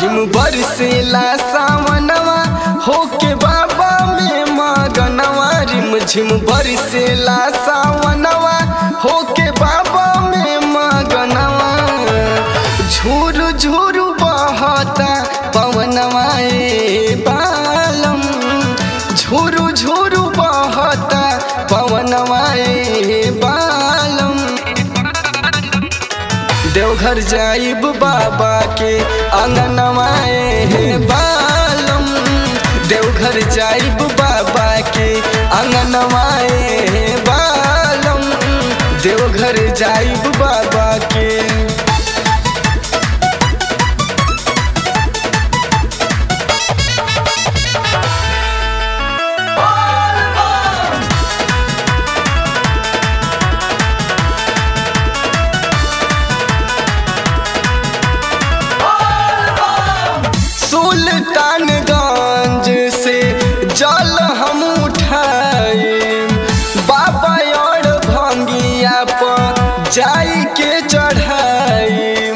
झिम बरसेला सावनवा होके बाबा में मगनवा रिम झिम बरसेला सावनवा होके बाबा में मगनवा झूरू झूरू बहता पवनवा ए बालम झूरू झूरू बहता पवनवा ए बालम देवघर जाइब बाबा के अंगनवा ए बालम देवघर जाइब बाबा के अंगनवा ए बालम देवघर जाइब बाबा के सुल्तानगंज से जल हम उठाए बाबा और भंगिया पर जाई के चढ़ाई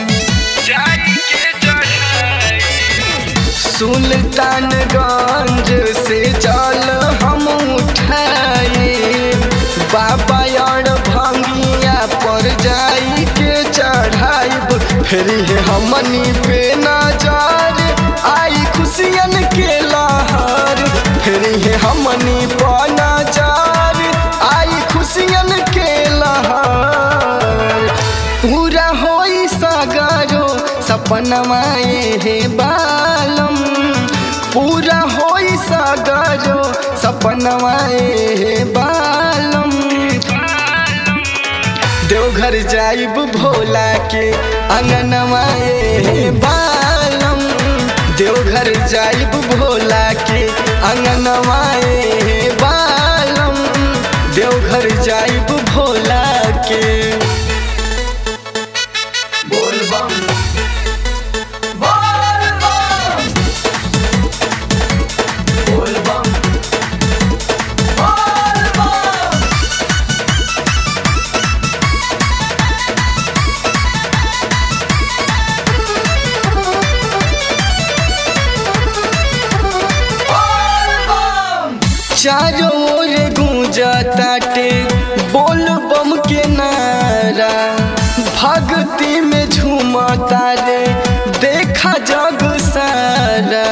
सुल्तानगंज से जल हम उठाए बाबा और भंगिया पर जाई के चढ़ाई फिर हमनी पे नजर आई खुशियन के लहर फिर हमनी पर नजर आई खुशियन के लहर पूरा होई सगरो सपनवा हे बालम पूरा होई सगरो सपनवा हे बालम देवघर जाइब भोला के अंगनवा ए बालम देवघर जाइब भोला के अंगनवा ए बालम देवघर जाइब भोला के बोल बम बोल बम बोल बम बोल बम बोल बम चारों ओर गूंजताटे बोल बम के नारा भक्ति में झूमता रे देखा जग सारा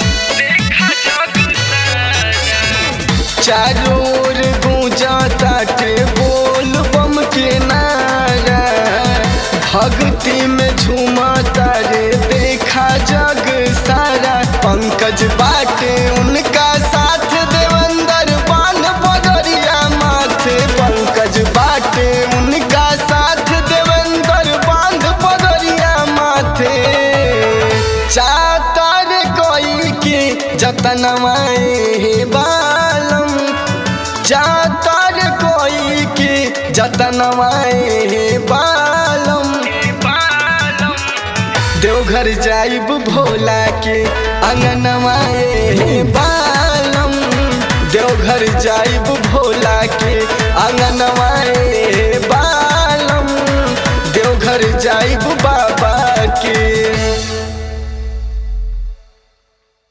चारों ओर गूंजताटे बोल बम के नारा भक्ति में झूमता रे देखा जग सारा पंकज बाटे उनका साथ देवंदर बान पगरिया माथे पंकज बाटे उनका साथ देवंदर बांध पगरिया माथे चातर कोई के जतनवा हे बालम चातर कोई के जतनवा हे बालम देवघर जाइब भोला के अंगनवा ए बालम देवघर जाइब भोला के अंगनवा ए बालम देवघर जाइब